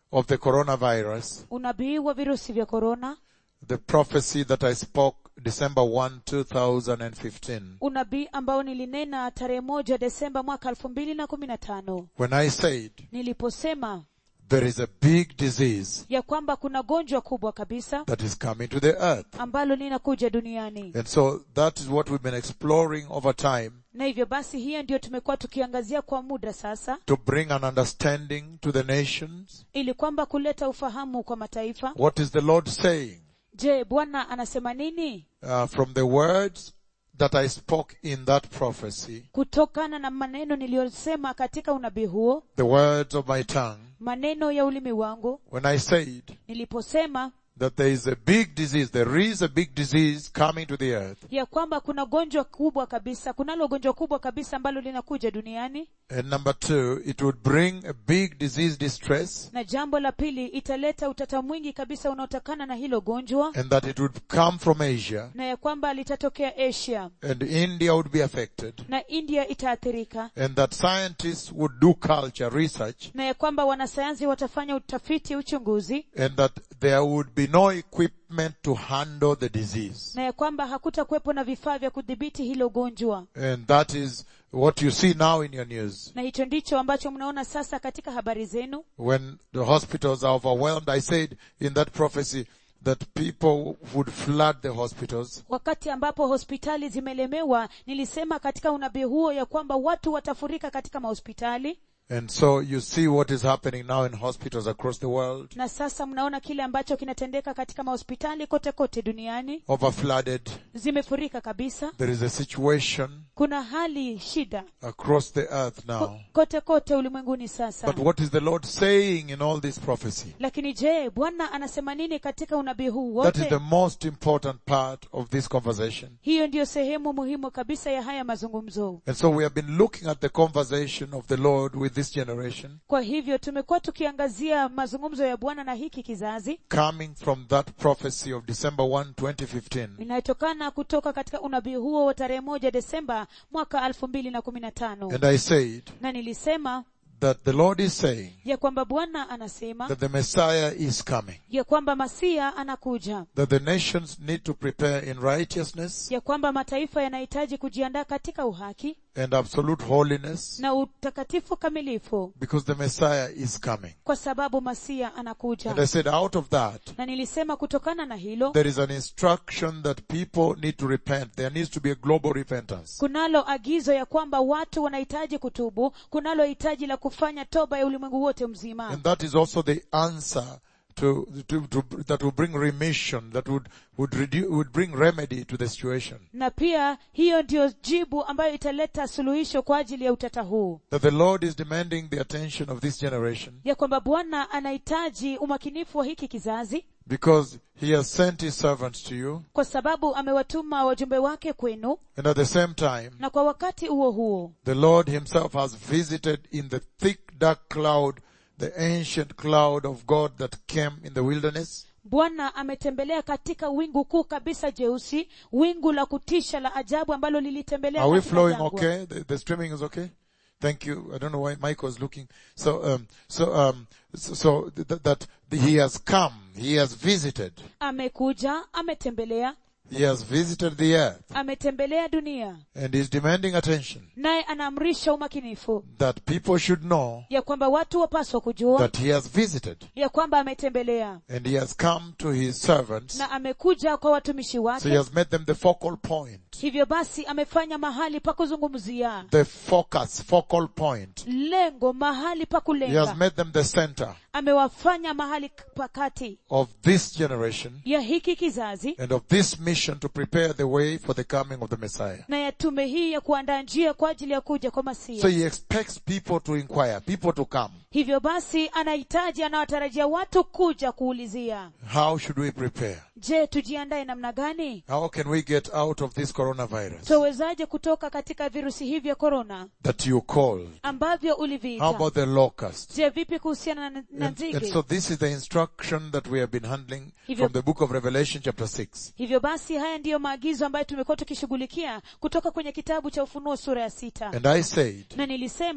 of the coronavirus, unabii wa virusi vya korona the prophecy that I spoke December 1, 2015, unabii ambao nilinena tarehe moja desemba mwaka elfu mbili na kumi na tano when I said niliposema there is a big disease ya kwamba kuna gonjwa kubwa kabisa that is coming to the earth. ambalo linakuja duniani And so that is what we've been exploring over time na hivyo basi hiyo ndiyo tumekuwa tukiangazia kwa muda sasa to bring an understanding to the nations. ili kwamba kuleta ufahamu kwa mataifa What is the Lord saying? je bwana anasema nini Uh, from the words that I spoke in that prophecy, kutokana na maneno niliyosema katika unabii huo the words of my tongue, maneno ya ulimi wangu when I said niliposema that there is a big disease, there is a big disease coming to the earth, ya kwamba kuna gonjwa kubwa kabisa kunalo gonjwa kubwa kabisa ambalo linakuja duniani and number two, it would bring a big disease distress, na jambo la pili italeta utata mwingi kabisa unaotokana na hilo gonjwa and that it would come from Asia, na ya kwamba litatokea asia and India would be affected, na india itaathirika and that scientists would do culture research, na ya kwamba wanasayansi watafanya utafiti uchunguzi and that there would be no equipment to handle the disease. na ya kwamba hakutakuwepo na vifaa vya kudhibiti hilo gonjwa And that is what you see now in your news. na hicho ndicho ambacho mnaona sasa katika habari zenu When the hospitals are overwhelmed, I said in that prophecy that people would flood the hospitals wakati ambapo hospitali zimelemewa nilisema katika unabii huo ya kwamba watu watafurika katika mahospitali And so you see what is happening now in hospitals across the world. na sasa mnaona kile ambacho kinatendeka katika mahospitali kote kote duniani Overflooded. zimefurika kabisa There is a situation kuna hali shida across the earth ko- now. kote kote ulimwenguni sasa But what is the Lord saying in all this prophecy? lakini je bwana anasema nini katika unabii huu That is the wote most important part of this conversation. hiyo ndiyo sehemu muhimu kabisa ya haya mazungumzo And so we have been looking at the conversation of the Lord with this generation, kwa hivyo tumekuwa tukiangazia mazungumzo ya bwana na hiki kizazi coming from that prophecy of December 1, 2015. inayotokana kutoka katika unabii huo wa tarehe moja desemba mwaka elfu mbili na kumi na tano And I said na nilisema that the Lord is saying ya kwamba bwana anasema that the Messiah is coming, ya kwamba masia anakuja that the nations need to prepare in righteousness ya kwamba mataifa yanahitaji kujiandaa katika uhaki and absolute holiness na utakatifu kamilifu because the Messiah is coming. kwa sababu masia anakuja And I said out of that, na nilisema kutokana na hilo there is an instruction that people need to repent. There needs to be a global repentance. kunalo agizo ya kwamba watu wanahitaji kutubu kunalo hitaji la kufanya toba ya ulimwengu wote mzima And that is also the answer to, to, to that will bring remission, that would, would reduce, would bring remedy to the situation. na pia hiyo ndiyo jibu ambayo italeta suluhisho kwa ajili ya utata huu That the Lord is demanding the attention of this generation ya kwamba bwana anahitaji umakinifu wa hiki kizazi because He has sent His servants to you kwa sababu amewatuma wajumbe wake kwenu and at the same time, na kwa wakati huo huo the Lord Himself has visited in the thick dark cloud, the ancient cloud of God that came in the wilderness bwana ametembelea katika wingu kuu kabisa jeusi wingu la kutisha la ajabu ambalo lilitembelea Are we katika flowing jangwa. okay? The, the streaming is okay? Thank you. I don't know why Mike was looking. So, um, so, um, so, so th- that he has come. He has visited. amekuja ametembelea He has visited the earth ametembelea dunia and is demanding attention naye anaamrisha umakinifu that people should know ya kwamba watu wapaswa kujua that he has visited ya kwamba ametembelea and he has come to his servants. na amekuja kwa watumishi So he wake has made them the focal point, hivyo basi amefanya mahali pa kuzungumzia the focus, focal point. lengo mahali pa He has kulenga made them the center amewafanya mahali pakati of this generation ya hiki kizazi and of this mission to prepare the way for the coming of the Messiah. na ya tume hii ya kuandaa njia kwa ajili ya kuja kwa So masia he expects people to inquire, people to come. hivyo basi anahitaji anawatarajia watu kuja kuulizia How should we prepare? je tujiandae namna gani How can we get out of this coronavirus twawezaje kutoka katika virusi hivi vya korona that you called? ambavyo How uliviita about the locust? je vipi kuhusiana na, na And, and nzige so this is the instruction that we have been handling Hivyo- from the book of Revelation chapter 6. hivyo basi haya ndiyo maagizo ambayo tumekuwa tukishughulikia kutoka kwenye kitabu cha ufunuo sura ya sita And I said na nilisema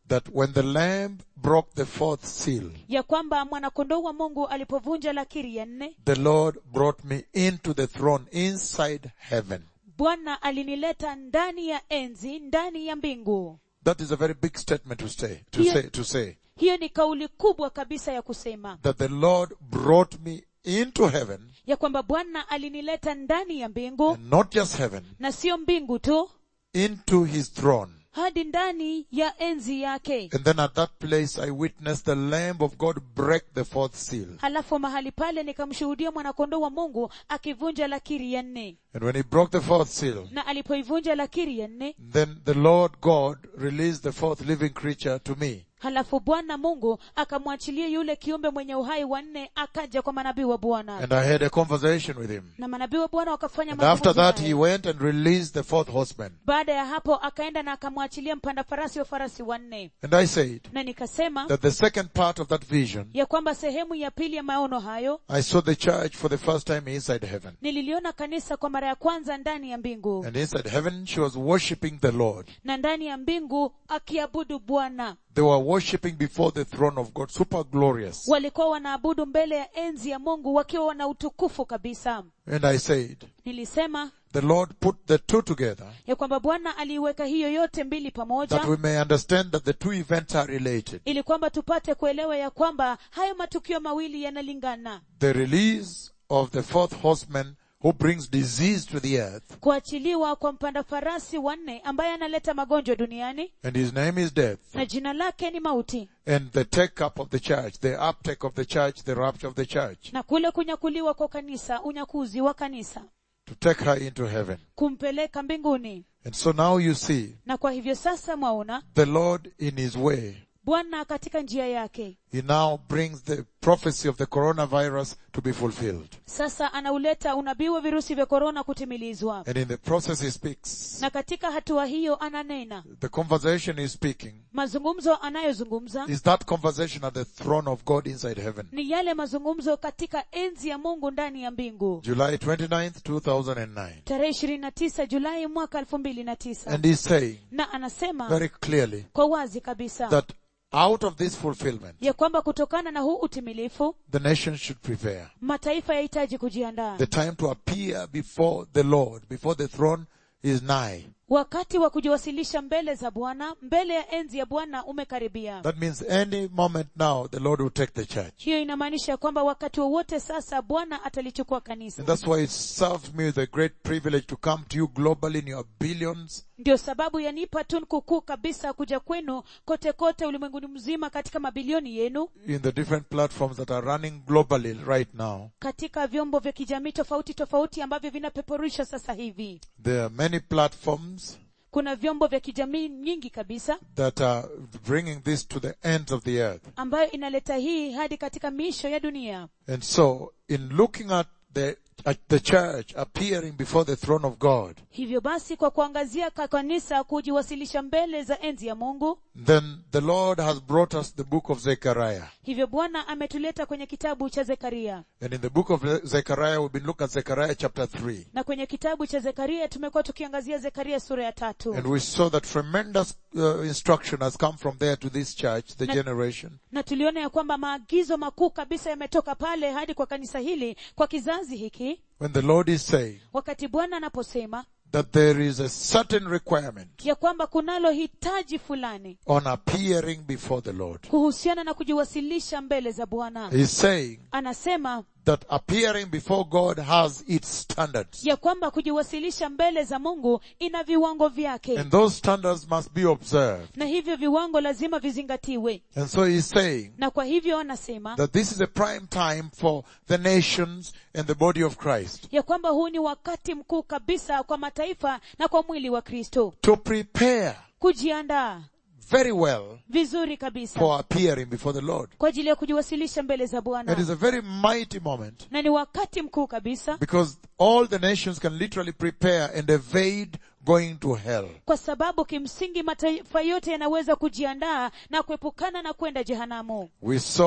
that when the lamb broke the fourth seal, ya kwamba mwanakondoo wa mungu alipovunja lakiri ya nne the Lord brought me into the throne inside heaven. bwana alinileta ndani ya enzi ndani ya mbingu That is a very big statement to say, to Yeah. say, to say hiyo ni kauli kubwa kabisa ya kusema that the Lord brought me into heaven ya kwamba bwana alinileta ndani ya mbingu and not just heaven, na sio mbingu tu into his throne. hadi ndani ya enzi yake And then at that place I witnessed the Lamb of God break the fourth seal. halafu mahali pale nikamshuhudia mwanakondoo wa mungu akivunja lakiri ya nne And when he broke the fourth seal, na alipoivunja lakiri ya nne then the Lord God released the fourth living creature to me. halafu bwana mungu akamwachilia yule kiumbe mwenye uhai wa nne akaja kwa manabii wa bwana And I had a conversation with him. na manabii wa bwana wakafanya And after mazungumzo that naye. he went and released the fourth horseman. baada ya hapo akaenda na akamwachilia mpanda farasi wa farasi wanne And I said na nikasema that the second part of that vision, ya kwamba sehemu ya pili ya maono hayo I saw the church for the first time inside heaven. nililiona kanisa kwa mara ya kwanza ndani ya mbingu And inside heaven she was worshipping the Lord. na ndani ya mbingu akiabudu bwana They were worshipping before the throne of God, super glorious. walikuwa wanaabudu mbele ya enzi ya mungu wakiwa wana utukufu kabisa And I said, nilisema the Lord put the two together ya kwamba bwana aliiweka hiyo yote mbili pamoja that we may understand that the two events are related. ili kwamba tupate kuelewa ya kwamba hayo matukio mawili yanalingana The release of the fourth horseman who brings disease to the earth, kuachiliwa kwa mpanda farasi wanne ambaye analeta magonjwa duniani and his name is death, na jina lake ni mauti and the take up of the church, the uptake of the church, the rapture of the church, na kule kunyakuliwa kwa kanisa unyakuzi wa kanisa to take her into heaven. kumpeleka mbinguni And so now you see na kwa hivyo sasa mwaona the Lord in his way. bwana katika njia yake He now brings the prophecy of the coronavirus to be fulfilled. sasa anauleta unabii wa virusi vya korona kutimilizwa And in the process he speaks. na katika hatua hiyo ananena The conversation he's speaking mazungumzo anayozungumza is that conversation at the throne of God inside heaven. ni yale mazungumzo katika enzi ya mungu ndani ya mbingu July 29th, 2009. tarehe ishirini na tisa julai mwaka elfu mbili na tisa And he's saying na anasema very clearly kwa wazi kabisa that out of this fulfillment, ya kwamba kutokana na huu utimilifu the nation should prepare. mataifa yahitaji kujiandaa The time to appear before the Lord, before the throne is nigh. wakati wa kujiwasilisha mbele za bwana mbele ya enzi ya bwana umekaribia That means any moment now, the Lord will take the church. hiyo inamaanisha kwamba wakati wowote sasa bwana atalichukua kanisa And that's why it serves me with a great privilege to come to you globally in your billions ndio sababu yanipa tunku kuu kabisa kuja kwenu kote kote ulimwenguni mzima katika mabilioni yenu in the different platforms that are running globally right now. katika vyombo vya kijamii tofauti tofauti ambavyo vinapeperusha sasa hivi There are many platforms kuna vyombo vya kijamii nyingi kabisa that are bringing this to the ends of the earth. ambayo inaleta hii hadi katika miisho ya dunia And so, in looking at the, at the church appearing before the throne of God, hivyo basi kwa kuangazia ka kanisa kujiwasilisha mbele za enzi ya mungu then the Lord has brought us the book of Zechariah. hivyo bwana ametuleta kwenye kitabu cha zekaria And in the book of Zechariah, we've been looking at Zechariah chapter 3. na kwenye kitabu cha zekaria tumekuwa tukiangazia zekaria sura ya tatu And we saw that tremendous uh, instruction has come from there to this church, the generation. na tuliona ya kwamba maagizo makuu kabisa yametoka pale hadi kwa kanisa hili kwa kizazi hiki When the Lord is saying wakati bwana anaposema that there is a certain requirement ya kwamba kunalo hitaji fulani on appearing before the Lord. kuhusiana na kujiwasilisha mbele za bwana He's saying anasema that appearing before God has its standards. ya kwamba kujiwasilisha mbele za mungu ina viwango vyake And those standards must be observed. na hivyo viwango lazima vizingatiwe And so he's saying na kwa hivyo anasema that this is a prime time for the nations and the body of Christ ya kwamba huu ni wakati mkuu kabisa kwa mataifa na kwa mwili wa kristo to prepare kujiandaa very well vizuri kabisa for appearing before the Lord. kwa ajili ya kujiwasilisha mbele za It is bwana a very mighty moment na ni wakati mkuu kabisa because all the nations can literally prepare and evade going to hell. kwa sababu kimsingi mataifa yote yanaweza kujiandaa na kuepukana na kwenda jehanamu We saw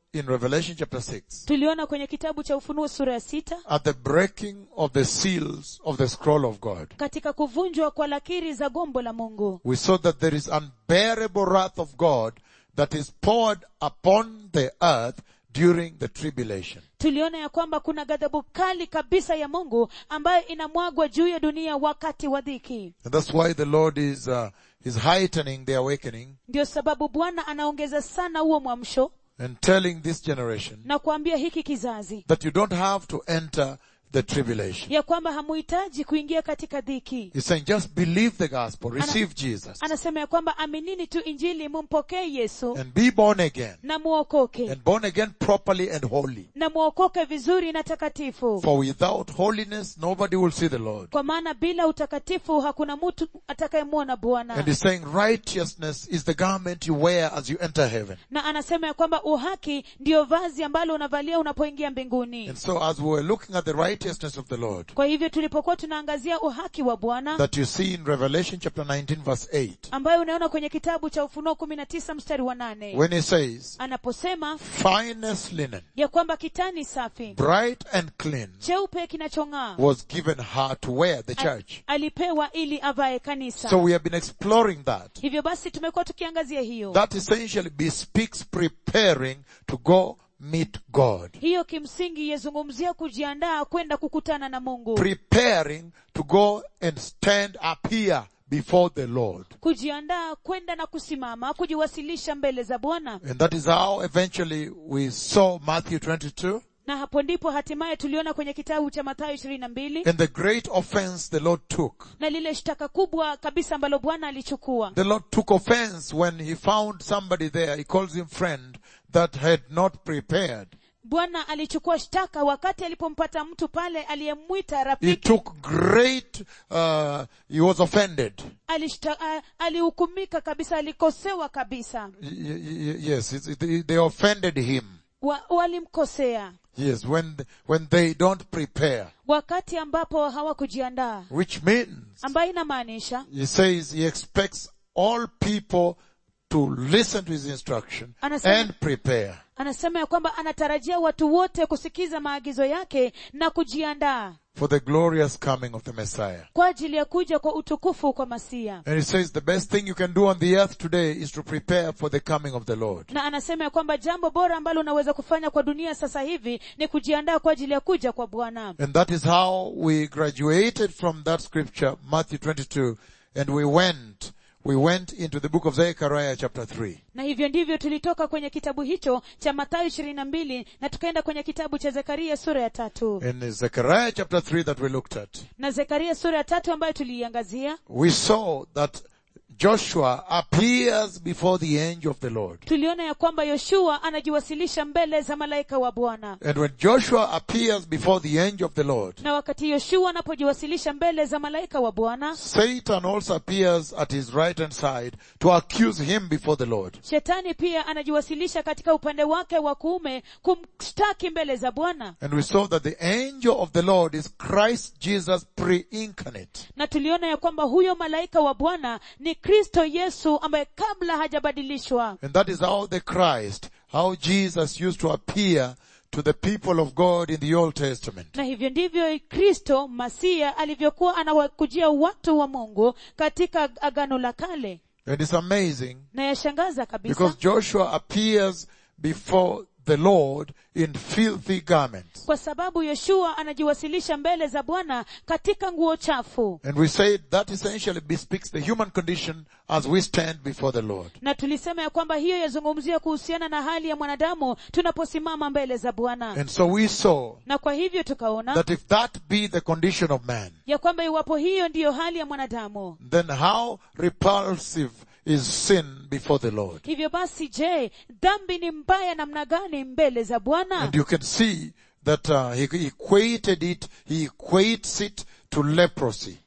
in Revelation chapter 6, tuliona kwenye kitabu cha ufunuo sura ya sita at the breaking of the seals of the scroll of God, katika kuvunjwa kwa lakiri za gombo la mungu we saw that there is unbearable wrath of God that is poured upon the earth during the tribulation. tuliona ya kwamba kuna ghadhabu kali kabisa ya mungu ambayo inamwagwa juu ya dunia wakati wa dhiki And that's why the Lord is, uh, is heightening the awakening ndio sababu bwana anaongeza sana huo mwamsho and telling this generation na kuambia hiki kizazi that you don't have to enter the tribulation. ya kwamba hamuhitaji kuingia katika dhiki He's saying just believe the gospel, receive Jesus, anasema ya kwamba aminini tu injili mumpokee yesu and be born again, na muokoke and born again properly and holy. na muokoke vizuri na takatifu For without holiness, nobody will see the Lord. kwa maana bila utakatifu hakuna mtu atakayemwona And bwana he's saying righteousness is the garment you wear as you enter heaven. na anasema ya kwamba uhaki ndiyo vazi ambalo unavalia unapoingia mbinguni And so as we were looking at the righteousness of the Lord, kwa hivyo tulipokuwa tunaangazia uhaki wa bwana that you see in Revelation chapter 19 verse 8, ambayo unaona kwenye kitabu cha ufunuo kumi na tisa mstari wa nane when he says, anaposema finest linen, ya kwamba kitani safi bright and clean, cheupe kinachong'aa was given her to wear, the church. alipewa ili avae kanisa So we have been exploring that. hivyo basi tumekuwa tukiangazia hiyo That essentially bespeaks preparing to go meet God. hiyo kimsingi yazungumzia kujiandaa kwenda kukutana na mungu Preparing to go and stand up here before the Lord. kujiandaa kwenda na kusimama kujiwasilisha mbele za bwana And that is how eventually we saw Matthew 22 na hapo ndipo hatimaye tuliona kwenye kitabu cha mathayo ishirini na mbili and the great offense the Lord took. na lile shtaka kubwa kabisa ambalo bwana alichukua The Lord took offense when he found somebody there, he calls him friend, that had not prepared. bwana alichukua shtaka wakati alipompata mtu pale aliyemwita He rafiki took great, uh, he was offended. Alishta- a- alihukumika kabisa alikosewa kabisa Y- y- y- yes, it's- it- they offended him. Wa, walimkosea Yes, when, when they don't prepare. wakati ambapo hawakujiandaa Which means, ambayo inamaanisha he says he expects all people to listen to his instruction Anasema- and prepare. anasema ya kwamba anatarajia watu wote kusikiza maagizo yake na kujiandaa for the glorious coming of the Messiah. kwa ajili ya kuja kwa utukufu kwa masia And he says the best thing you can do on the earth today is to prepare for the coming of the Lord. na anasema ya kwamba jambo bora ambalo unaweza kufanya kwa dunia sasa hivi ni kujiandaa kwa ajili ya kuja kwa bwana And that is how we graduated from that scripture, Matthew 22, and we went, we went into the book of Zechariah chapter 3. na hivyo ndivyo tulitoka kwenye kitabu hicho cha mathayo ishirini na mbili na tukaenda kwenye kitabu cha zekaria sura ya tatu In Zechariah chapter 3 that we looked at, na zekaria sura ya tatu ambayo tuliiangazia we saw that Joshua appears before the angel of the Lord. tuliona ya kwamba yoshua anajiwasilisha mbele za malaika wa bwana And when Joshua appears before the angel of the Lord, na wakati yoshua anapojiwasilisha mbele za malaika wa bwana Satan also appears at his right hand side to accuse him before the Lord. shetani pia anajiwasilisha katika upande wake wa kuume kumshtaki mbele za bwana And we saw that the angel of the Lord is Christ Jesus pre-incarnate. na tuliona ya kwamba huyo malaika wa bwana ni kristo yesu ambaye kabla hajabadilishwa And that is how the Christ, how Jesus used to appear to the people of God in the Old Testament. na hivyo ndivyo kristo masia alivyokuwa anawakujia watu wa mungu katika agano la kale And it's amazing na yashangaza kabisa because Joshua appears before the Lord in filthy garments. kwa sababu yoshua anajiwasilisha mbele za bwana katika nguo chafu And we said that essentially bespeaks the human condition as we stand before the Lord. na tulisema ya kwamba hiyo yazungumzia kuhusiana na hali ya mwanadamu tunaposimama mbele za bwana And so we saw na kwa hivyo tukaona that if that be the condition of man, ya kwamba iwapo hiyo ndiyo hali ya mwanadamu then how repulsive is sin before the Lord? hivyo basi je dhambi ni mbaya namna gani mbele za bwana And you can see that uh, he equated it, he equates it to leprosy.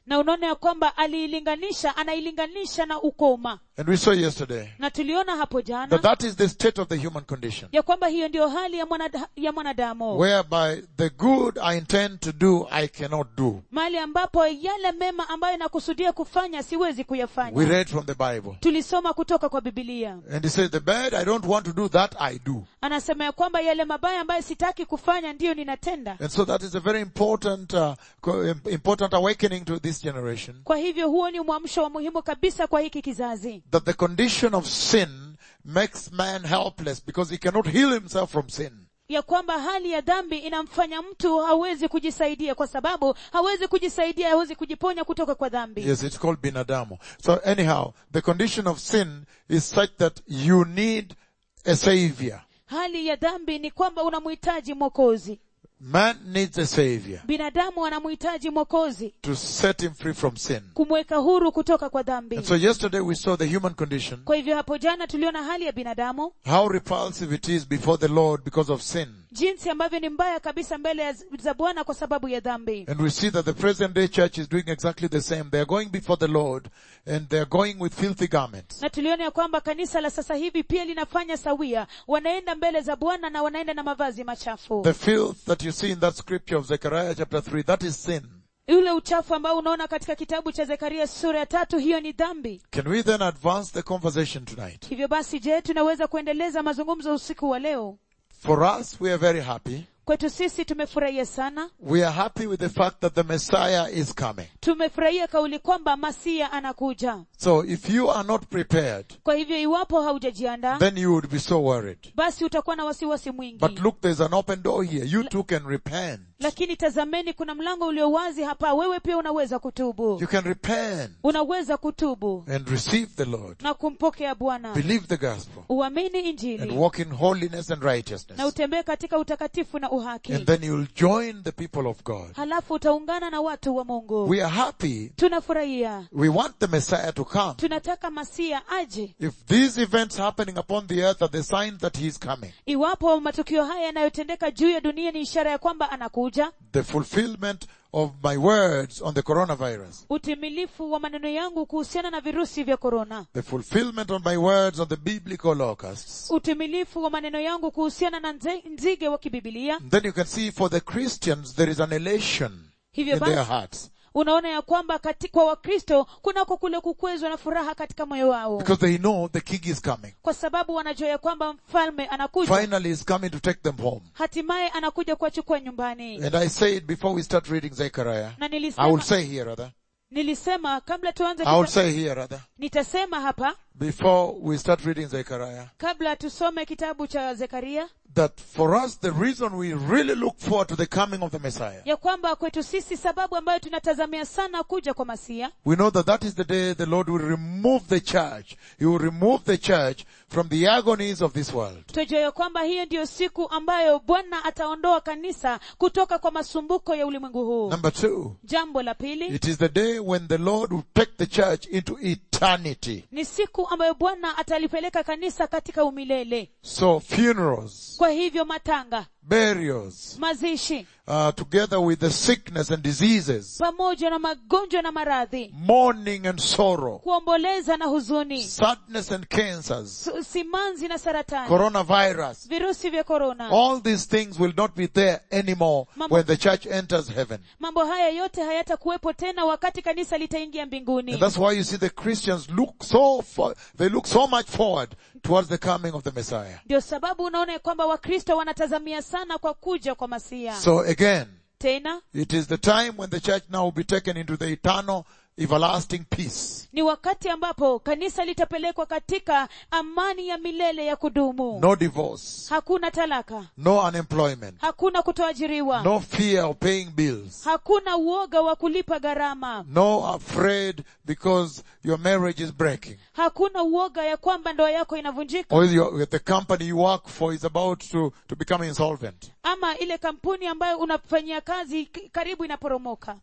na unaona ya kwamba aliilinganisha anailinganisha na ukoma And we saw yesterday na tuliona hapo that jana that is the state of the human condition. ya kwamba hiyo ndiyo hali ya, mwanada, ya mwanadamu Whereby the good I intend to do, I cannot do. mahali ambapo yale mema ambayo nakusudia kufanya siwezi We kuyafanya read from the Bible. tulisoma kutoka kwa bibilia And he says, the bad I don't want to do, that I do. anasema ya kwamba yale mabaya ambayo sitaki kufanya ndiyo ninatenda And so that is a very important, uh, co- im- important awakening to this generation. kwa hivyo huo ni mwamsho wa muhimu kabisa kwa hiki kizazi That the condition of sin makes man helpless because he cannot heal himself from sin. ya kwamba hali ya dhambi inamfanya mtu hawezi kujisaidia kwa sababu hawezi kujisaidia hawezi kujiponya kutoka kwa dhambi Yes, it's called binadamu. So anyhow, the condition of sin is such that you need a savior. hali ya dhambi ni kwamba unamhitaji mwokozi Man needs a savior binadamu anamhitaji mwokozi to set him free from sin. kumweka huru kutoka kwa dhambi And so yesterday we saw the human condition, kwa hivyo hapo jana tuliona hali ya binadamu how repulsive it is before the Lord because of sin. jinsi ambavyo ni mbaya kabisa mbele ya- za bwana kwa sababu ya dhambi And we see that the present day church is doing exactly the same. They are going before the Lord and they are going with filthy garments. na tuliona ya kwamba kanisa la sasa hivi pia linafanya sawia wanaenda mbele za bwana na wanaenda na mavazi machafu The filth that you see in that scripture of Zechariah chapter 3, that is sin. ule uchafu ambao unaona katika kitabu cha zekaria sura ya tatu hiyo ni dhambi Can we then advance the conversation tonight? hivyo basi je tunaweza kuendeleza mazungumzo usiku wa leo For us, we are very happy. kwetu sisi tumefurahia sana We are happy with the fact that the Messiah is coming. tumefurahia kauli kwamba masia anakuja So if you are not prepared, kwa hivyo iwapo haujajiandaa then you would be so worried. basi utakuwa na wasiwasi mwingi But look, there's an open door here. You too can repent. lakini tazameni kuna mlango ulio wazi hapa wewe pia unaweza kutubu You can repent unaweza kutubu and receive the Lord. na kumpokea bwana Believe the gospel uamini and injili walk in holiness and na righteousness. utembee katika utakatifu na uhaki And then you'll join the people of God. halafu utaungana na watu wa mungu We are happy. tunafurahia We want the Messiah to come. tunataka masia aje If these events happening upon the earth are the sign that he is coming, iwapo matukio haya yanayotendeka juu ya dunia ni ishara ya kwamba anakuja the fulfillment of my words on the coronavirus, utimilifu wa maneno yangu kuhusiana na virusi vya korona the fulfillment of my words on the biblical locusts, utimilifu wa maneno yangu kuhusiana na nze- nzige wa kibibilia then you can see for the Christians there is an elation hivyo in their basi hearts unaona ya kwamba kati, kwa wakristo kunako kule kukwezwa na furaha katika moyo wao because they know the king is coming. kwa sababu wanajua ya kwamba mfalme anakuja Finally, he's coming to take them home. hatimaye anakuja kuwachukua nyumbani And I said before we start reading Zechariah, na I will nilisema, say here rather, nilisema kabla tuanze I will kita, say here rather, nitasema hapa before we start reading Zechariah, kabla tusome kitabu cha zekaria that for us the reason we really look forward to the coming of the Messiah, ya kwamba kwetu sisi sababu ambayo tunatazamia sana kuja kwa masia we know that that is the day the Lord will remove the church. He will remove the church from the agonies of this world. tunajua ya kwamba hiyo ndiyo siku ambayo bwana ataondoa kanisa kutoka kwa masumbuko ya ulimwengu huu Number two, jambo la pili it is the day when the Lord will take the church into eternity. ni siku ambayo bwana atalipeleka kanisa katika umilele So funerals, kwa hivyo matanga burials, mazishi uh, together with the sickness and diseases, pamoja na magonjwa na maradhi mourning and sorrow, kuomboleza na huzuni sadness and cancers, su- simanzi na saratani coronavirus. virusi vya korona All these things will not be there anymore Mambo- when the church enters heaven. mambo haya yote hayatakuwepo tena wakati kanisa litaingia mbinguni And that's why you see the Christians look so for, they look so much forward towards the coming of the Messiah. ndio sababu unaona ya kwamba wakristo wanatazamia sana kwa kuja kwa masia So again, tena it is the time when the church now will be taken into the eternal, everlasting peace. ni wakati ambapo kanisa litapelekwa katika amani ya milele ya kudumu No divorce, hakuna talaka no unemployment, hakuna kutoajiriwa no fear of paying bills, hakuna uoga wa kulipa gharama no afraid because your marriage is breaking. hakuna uoga ya kwamba ndoa yako inavunjika Or your, the company you work for is about to, to become insolvent. ama ile kampuni ambayo unafanyia kazi k- karibu inaporomoka The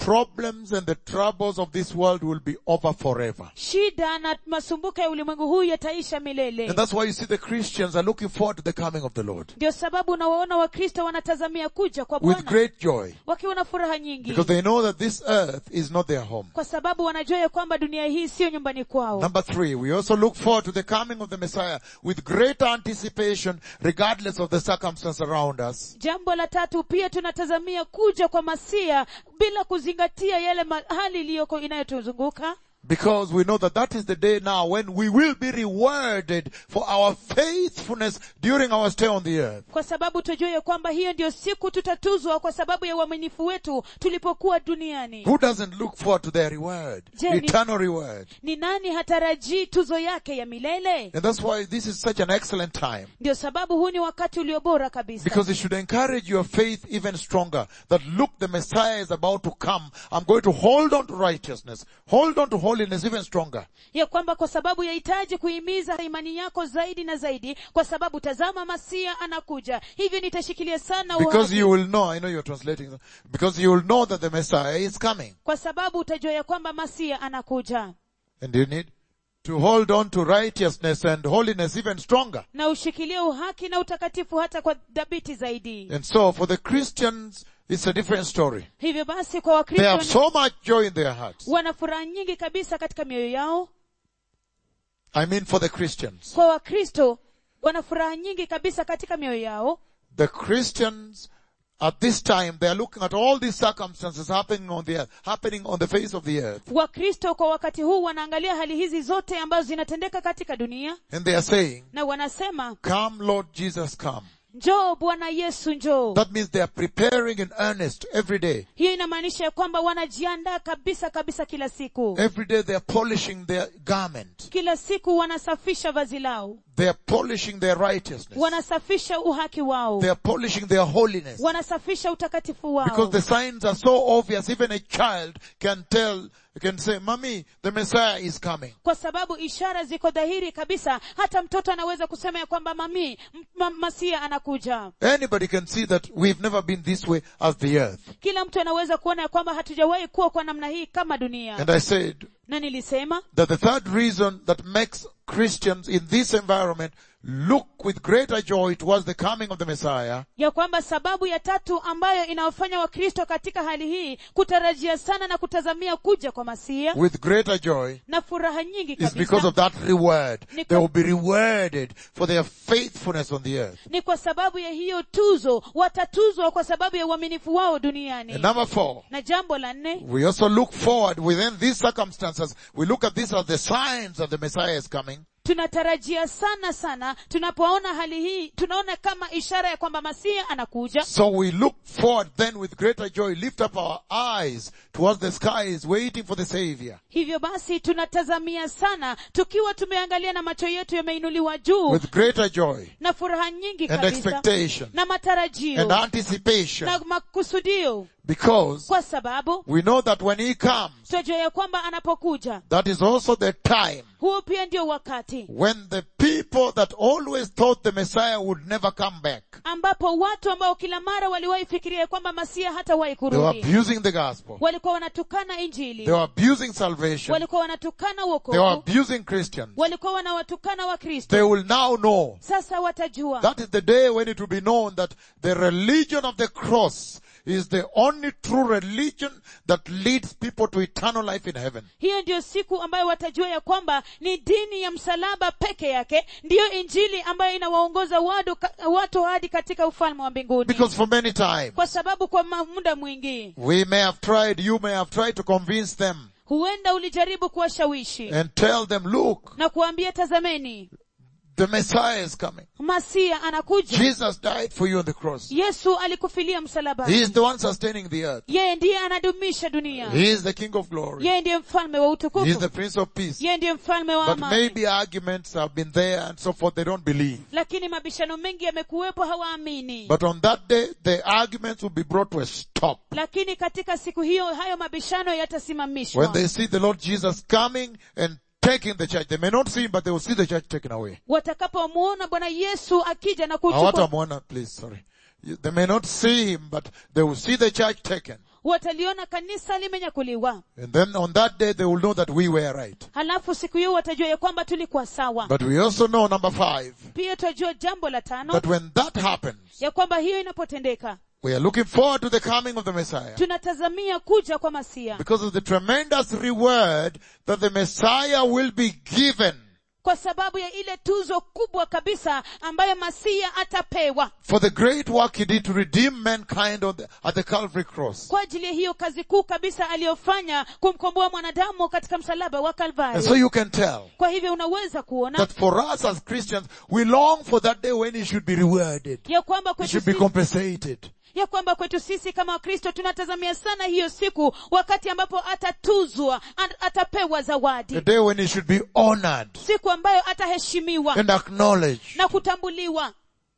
problems and the troubles of this world will be over forever. shida na masumbuko ya ulimwengu huu yataisha milele And that's why you see the Christians are looking forward to the coming of the Lord ndio sababu unawaona wakristo wanatazamia kuja kwa with bwana great joy wakiwa na furaha nyingi because they know that this earth is not their home. kwa sababu wanajua ya kwamba dunia hii siyo nyumbani kwao Number three, we also look forward to the coming of the Messiah with great anticipation regardless of the circumstance around us. jambo la tatu pia tunatazamia kuja kwa masia bila kuzingatia yale ma- hali iliyoko inayotuzunguka Because we know that that is the day now when we will be rewarded for our faithfulness during our stay on the earth. kwa sababu tujue ya kwamba hiyo ndio siku tutatuzwa kwa sababu ya uaminifu wetu tulipokuwa duniani Who doesn't look forward to their reward? Jenny. Eternal reward. ni nani hatarajii tuzo yake ya milele And that's why this is such an excellent time. ndio sababu huu ni wakati ulio bora kabisa Because it should encourage your faith even stronger. That look, the Messiah is about to come. I'm going to hold on to righteousness. Hold on to holiness even stronger. ya kwamba kwa sababu yahitaji kuhimiza imani yako zaidi na zaidi kwa sababu tazama masia anakuja hivyo nitashikilia sana Because uhaki. you will know, I know you're translating, because you will know that the Messiah is coming. kwa sababu utajua ya kwamba masia anakuja And you need to hold on to righteousness and holiness even stronger. na ushikilie uhaki na utakatifu hata kwa dhabiti zaidi And so for the Christians, it's a different story. hivyo basi kwa They have wakristo so much joy in their hearts. wana furaha nyingi kabisa katika mioyo yao I mean for the Christians. kwa wakristo wana furaha nyingi kabisa katika mioyo yao The Christians at this time, they are looking at all these circumstances happening on the earth, happening on the face of the earth. wakristo kwa wakati huu wanaangalia hali hizi zote ambazo zinatendeka katika dunia And they are saying, na wanasema come Lord Jesus, come. njoo bwana yesu njoo That means they are preparing in earnest every day. hiyo inamaanisha ya kwamba wanajiandaa kabisa kabisa kila siku Every day they are polishing their garment. kila siku wanasafisha vazi lao They are polishing their righteousness. wanasafisha uhaki wao They are polishing their holiness. wanasafisha utakatifu wao Because the signs are so obvious, even a child can tell, can say, Mommy, the Messiah is coming. kwa sababu ishara ziko dhahiri kabisa hata mtoto anaweza kusema ya kwamba mami m- ma, masia anakuja Anybody can see that we've never been this way as the earth. kila mtu anaweza kuona ya kwamba hatujawahi kuwa kwa namna hii kama dunia And I said na nilisema that the third reason that makes Christians in this environment look with greater joy towards the coming of the Messiah ya kwamba sababu ya tatu ambayo inawafanya wakristo katika hali hii kutarajia sana na kutazamia kuja kwa masia with greater joy na furaha nyingi is because kabisa of that reward. Ni They kwa- will be rewarded for their faithfulness on the earth. ni kwa sababu ya hiyo tuzo watatuzwa kwa sababu ya uaminifu wao duniani And number four, na jambo la nne we also look forward within these circumstances. We look at this as the signs that the Messiah is coming. tunatarajia sana sana tunapoona hali hii tunaona kama ishara ya kwamba masia anakuja So we look forward then with greater joy, lift up our eyes towards the skies, waiting for the Savior. hivyo basi tunatazamia sana tukiwa tumeangalia na macho yetu yameinuliwa juu With greater joy na furaha nyingi and kabisa expectation na matarajio and anticipation na makusudio because kwa sababu we know that when He comes, tunajua ya kwamba anapokuja that is also the time huo pia ndio wakati when the people that always thought the Messiah would never come back, ambapo watu ambao kila mara waliwahi fikiria ya kwamba masia hatawahi they were kurudi abusing the gospel. walikuwa wanatukana injili They were abusing salvation. walikuwa wanatukana They were uokovu abusing Christians. walikuwa wanawatukana wakristo They will now know sasa watajua That is the day when it will be known that the religion of the cross is the only true religion that leads people to eternal life in heaven. hiyo ndiyo siku ambayo watajua ya kwamba ni dini ya msalaba peke yake ndiyo injili ambayo inawaongoza watu, ka- watu hadi katika ufalme wa mbinguni Because for many times, kwa sababu kwa ma- muda mwingi we may have tried, you may have tried to convince them huenda ulijaribu kuwashawishi and tell them, look, na kuambia tazameni the Messiah is coming. masia anakuja Jesus died for you on the cross. yesu alikufilia He msalabani is the one sustaining the earth. yeye ndiye anadumisha dunia He is the King of glory. yeye ndiye mfalme wa He is the utukufu Prince of Peace. yeye ndiye mfalme wa But amani maybe arguments have been there and so forth. They don't believe. lakini mabishano mengi yamekuwepo hawaamini But on that day, the arguments will be brought to a stop. lakini katika siku hiyo hayo mabishano yatasimamishwa When they see the Lord Jesus coming and taking the church, they may not see him, but they will see the church taken away. watakapomuona bwana yesu akija na kuchukua Hawatamwona, please, sorry. You- They may not see him, but they will see the church taken. wataliona kanisa limenyakuliwa And then on that day they will know that we were right. halafu siku hiyo watajua ya kwamba tulikuwa sawa But we also know number five, pia tutajua jambo la tano that when that happens, ya kwamba hiyo inapotendeka we are looking forward to the coming of the Messiah. tunatazamia kuja kwa masia Because of the tremendous reward that the Messiah will be given kwa sababu ya ile tuzo kubwa kabisa ambayo masia atapewa for the great work he did to redeem mankind on the, at the Calvary cross. kwa ajili ya hiyo kazi kuu kabisa aliyofanya kumkomboa mwanadamu katika msalaba wa And so kalvari you can tell kwa hivyo unaweza kuona that for us as Christians, we long for that day when he should be rewarded. ya kwamba He kwetu should be sisi, compensated. ya kwamba kwetu sisi kama wakristo tunatazamia sana hiyo siku wakati ambapo atatuzwa at- atapewa The zawadi day when he should be honored siku ambayo ataheshimiwa and acknowledged. na kutambuliwa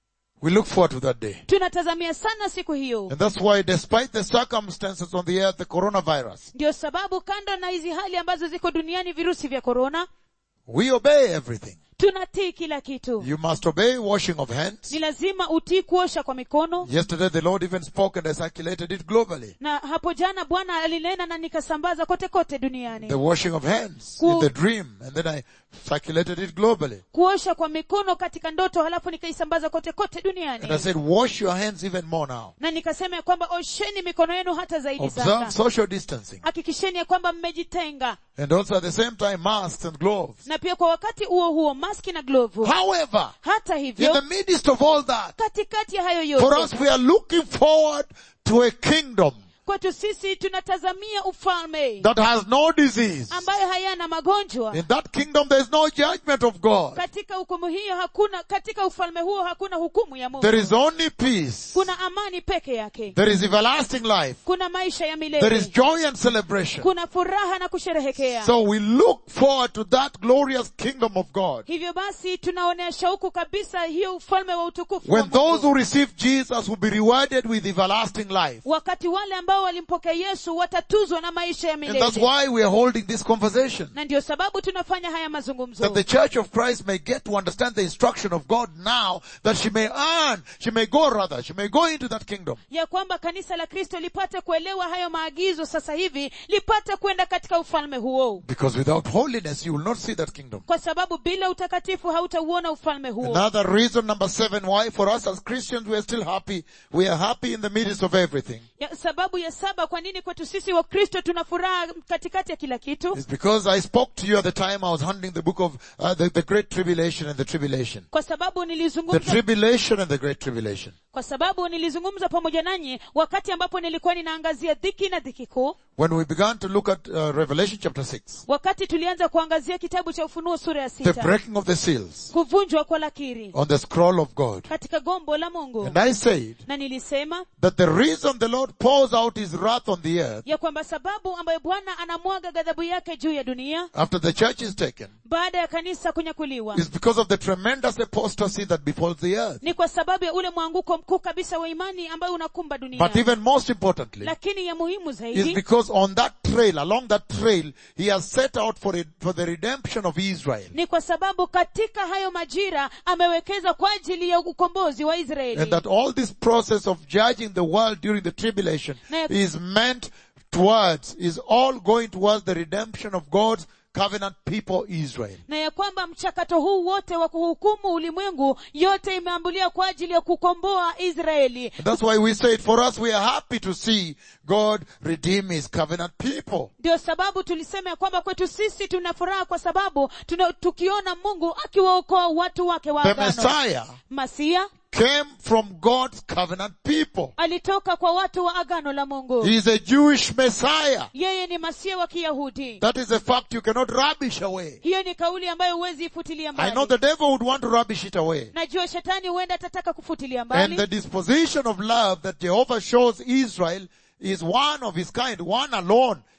We look forward to that day. tunatazamia sana siku hiyo And that's why despite the circumstances on the earth, the coronavirus, ndio sababu kando na hizi hali ambazo ziko duniani virusi vya korona we obey everything. tunatii kila kitu You must obey washing of hands. ni lazima utii kuosha kwa mikono Yesterday the Lord even spoke and I circulated it globally. na hapo jana bwana alinena na nikasambaza kote kote duniani The washing of hands Ku- in the dream and then I circulated it globally. kuosha kwa mikono katika ndoto halafu nikaisambaza kote kote And I duniani said, wash your hands even more now. na nikasema ya kwamba osheni mikono yenu hata zaidi Observe sasa social distancing. hakikisheni ya kwamba mmejitenga And also at the same time masks and gloves. na pia kwa wakati huo huo maski na glovu However, hata in hivyo the midst of all that, katikati ya hayo for yote us we are looking forward to a kingdom kwetu sisi tunatazamia ufalme that has no disease. ambayo hayana magonjwa In that kingdom there is no judgment of God. katika hukumu hiyo hakuna katika ufalme huo hakuna hukumu ya mungu There is only peace. kuna amani peke yake There is everlasting life. kuna maisha ya There is milele joy and celebration. kuna furaha na kusherehekea So we look forward to that glorious kingdom of God. hivyo basi tunaonea shauku kabisa hiyo ufalme wa utukufu wa When those Mungu. who receive Jesus will be rewarded with everlasting life. wakati wale ambao walimpokea yesu watatuzwa na maisha ya And that's milele why we are holding this conversation. na ndio sababu tunafanya haya That mazungumzo the church of Christ may get to understand the instruction of God now, that she may earn, she may go rather, she may go into that kingdom. ya kwamba kanisa la kristo lipate kuelewa hayo maagizo sasa hivi lipate kwenda katika ufalme huo Because without holiness, you will not see that kingdom. kwa sababu bila utakatifu hautauona ufalme huo Another reason, number seven, why for us as Christians we are still happy. We are happy in the midst of everything. ya, sababu ya saba kwa nini kwetu sisi wa kristo tuna furaha katikati ya kila kitu It's because I spoke to you at the time I was handling the book of uh, the, the Great Tribulation and the Tribulation. kwa sababu The nilizungumza Tribulation and the Great Tribulation. kwa sababu nilizungumza pamoja nanyi wakati ambapo nilikuwa ninaangazia dhiki na dhiki kuu When we began to look at uh, Revelation chapter 6, wakati tulianza kuangazia kitabu cha ufunuo sura ya the sita breaking of the seals kuvunjwa kwa lakiri on the scroll of God. katika gombo la mungu And I said na nilisema that the reason the Lord pours out his wrath on the earth ya kwamba sababu ambayo bwana anamwaga ghadhabu yake juu ya dunia after the church is taken baada ya kanisa kunyakuliwa is because of the tremendous apostasy that befalls the earth. ni kwa sababu ya ule mwanguko mkuu kabisa wa imani ambayo unakumba dunia But even most importantly, lakini ya muhimu is zaidi because on that trail, along that trail, he has set out for it, for the redemption of Israel. ni kwa sababu katika hayo majira amewekeza kwa ajili ya ukombozi wa And israeli that all this process of judging the world during the tribulation Na- is meant towards, is all going towards the redemption of God's covenant people Israel. na ya kwamba mchakato huu wote wa kuhukumu ulimwengu yote imeambulia kwa ajili ya kukomboa israeli And that's why we said for us we are happy to see God redeem his covenant people. ndio sababu tulisema ya kwamba kwetu sisi tuna furaha kwa sababu tuna, tukiona mungu akiwaokoa watu wake wa The agano Messiah masia came from God's covenant people. alitoka kwa watu wa agano la mungu He is a Jewish Messiah. yeye ni masia wa kiyahudi That is a fact you cannot rubbish away. hiyo ni kauli ambayo huwezi ifutilia I know mbali the devil would want to rubbish it away. najua shetani huenda atataka kufutilia And mbali the disposition of love that Jehovah shows Israel is one of his kind. One alone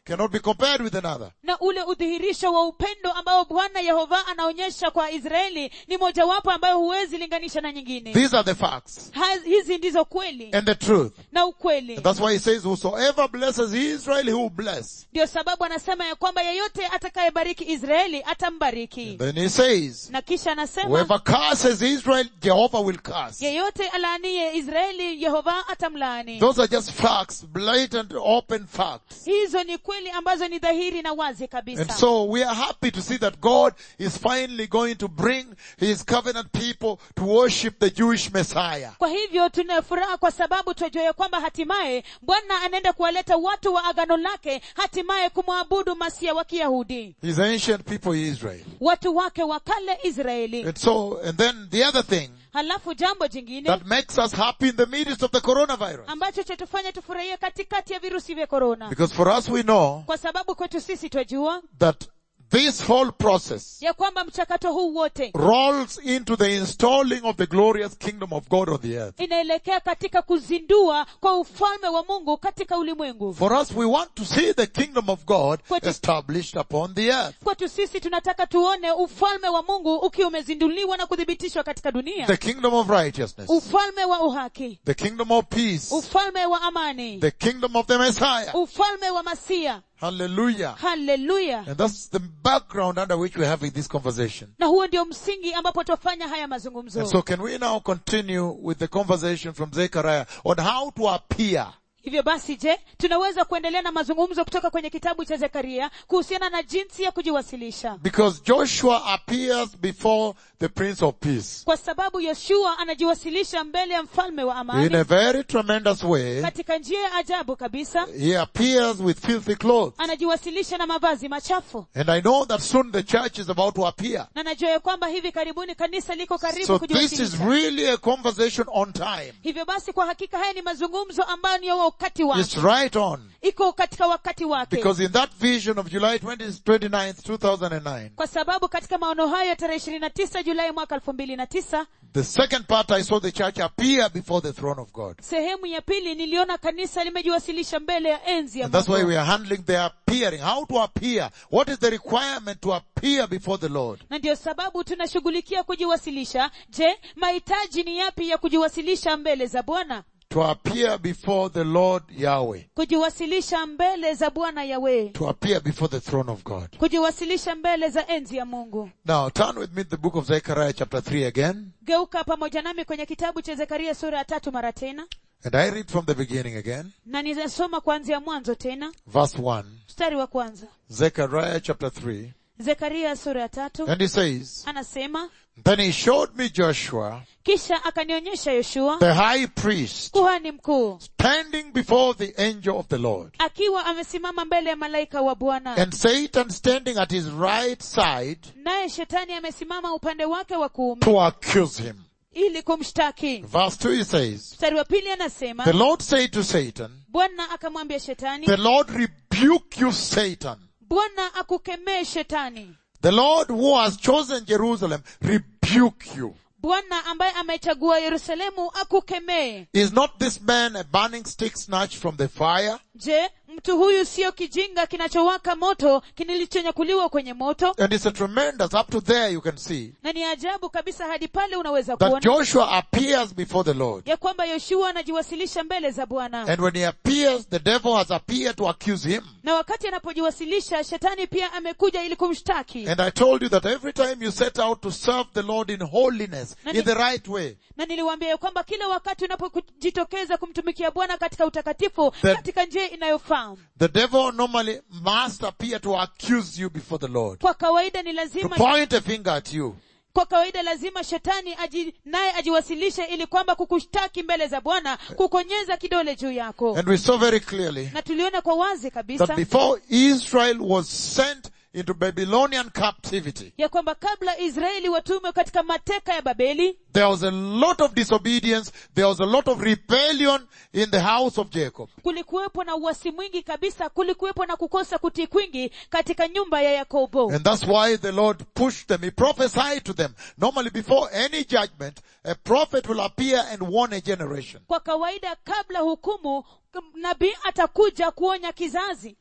cannot be compared with another. na ule udhihirisho wa upendo ambao bwana yehova anaonyesha kwa israeli ni mojawapo ambayo huwezi linganisha na nyingine These are the facts Ha- hizi ndizo kweli and the truth. na ukweli And that's why he says, whosoever blesses Israel, he will bless. ndio sababu anasema ya kwamba yeyote atakayebariki israeli atambariki Then he says, na kisha anasema whoever curses Israel, Jehovah will curse. yeyote alaaniye israeli yehova atamlaani Those are just facts, blatant, open facts. hizo ni kweli ambazo ni dhahiri na wazi And kabisa so we are happy to see that God is finally going to bring His covenant people to worship the Jewish Messiah. kwa hivyo tuna furaha kwa sababu tunajua ya kwamba hatimaye bwana anaenda kuwaleta watu wa agano lake hatimaye kumwabudu masia wa kiyahudi His ancient people Israel. watu wake wa kale israeli And so, and then the other thing halafu jambo jingine that makes us happy in the midst of the coronavirus. ambacho chatufanya tufurahie katikati ya virusi vya korona Because for us we know kwa sababu kwetu sisi twajua that this whole process ya kwamba mchakato huu wote rolls into the installing of the glorious kingdom of God on the earth. inaelekea katika kuzindua kwa ufalme wa mungu katika ulimwengu For us, we want to see the kingdom of God What is- established upon the earth. kwetu sisi tunataka tuone ufalme wa mungu ukiwa umezinduliwa na kuthibitishwa katika dunia The kingdom of righteousness. ufalme wa uhaki The kingdom of peace. ufalme wa amani The kingdom of the Messiah. ufalme wa masia Hallelujah. haleluya And that's the background under which we're having this conversation. na huo ndio msingi ambapo twafanya haya mazungumzo And so can we now continue with the conversation from Zechariah on how to appear hivyo basi je tunaweza kuendelea na mazungumzo kutoka kwenye kitabu cha zekaria kuhusiana na jinsi ya kujiwasilisha Because Joshua appears before the Prince of Peace kwa sababu yoshua anajiwasilisha mbele ya mfalme wa in a amani very tremendous way. katika njia ya ajabu kabisa He appears with filthy clothes. anajiwasilisha na mavazi machafu And I know that soon the church is about to appear. na najua ya kwamba hivi karibuni kanisa liko karibu So this is kujiwasilisha really a conversation on time. hivyo basi kwa hakika haya ni mazungumzo ambayo ni ya wakati It's wake right on. iko katika wakati wake Because in that vision of July 20, 29th, 2009, kwa sababu katika maono hayo ya tarehe ishirini na tisa julai mwaka elfu mbili na tisa the second part I saw the church appear before the throne of God. sehemu ya pili niliona kanisa limejiwasilisha mbele ya enzi ya And that's why Mungu. we are handling the appearing. How to appear. What is the requirement to appear before the Lord? na ndio sababu tunashughulikia kujiwasilisha je mahitaji ni yapi ya kujiwasilisha mbele za bwana To appear before the Lord Yahweh. kujiwasilisha mbele za bwana yawe To appear before the throne of God. kujiwasilisha mbele za enzi ya mungu Now turn with me to the book of Zechariah chapter 3 again. geuka pamoja nami kwenye kitabu cha zekaria sura ya tatu mara tena And I read from the beginning again. na ninasoma kuanzia mwanzo tena Verse 1. mstari wa kwanza Zechariah chapter 3. zekaria sura ya tatu And he says, anasema Then he showed me Joshua, kisha akanionyesha yoshua the high priest, kuhani mkuu standing before the angel of the Lord. akiwa amesimama mbele ya malaika wa bwana And Satan standing at his right side naye shetani amesimama upande wake wa kuume to accuse him. ili kumshtaki Verse 2 he says, mstari wa pili anasema The Lord said to Satan, bwana akamwambia shetani The Lord rebuke you, Satan. bwana akukemee shetani The Lord who has chosen Jerusalem rebuke you. bwana ambaye amechagua yerusalemu akukemee Is not this man a burning stick snatched from the fire? je mtu huyu siyo kijinga kinachowaka moto kilichonyakuliwa kwenye moto And it's a tremendous, up to there you can see, na ni ajabu kabisa hadi pale unaweza that kuona Joshua appears before the Lord. ya kwamba yoshua anajiwasilisha mbele za bwana And when he appears, the devil has appeared to accuse him. na wakati anapojiwasilisha shetani pia amekuja ili kumshtaki And I told you that every time you set out to serve the Lord in holiness, in the right way, na niliwaambia ya kwamba kila wakati unapojitokeza kumtumikia bwana katika utakatifu The- katika njia inayofaa the devil normally must appear to accuse you before the Lord. kwa kawaida ni To lazima point a finger at you. kwa kawaida lazima shetani aji, naye ajiwasilishe ili kwamba kukushtaki mbele za bwana kukonyeza kidole juu yako And we saw very clearly na tuliona kwa wazi that kabisa before Israel was sent into Babylonian captivity, ya kwamba kabla israeli watume katika mateka ya babeli there was a lot of disobedience, there was a lot of rebellion in the house of Jacob. kulikuwepo na uwasi mwingi kabisa kulikuwepo na kukosa kutii kwingi katika nyumba ya yakobo And that's why the Lord pushed them. He prophesied to them. Normally before any judgment, a prophet will appear and warn a generation. kwa kawaida kabla hukumu nabii atakuja kuonya kizazi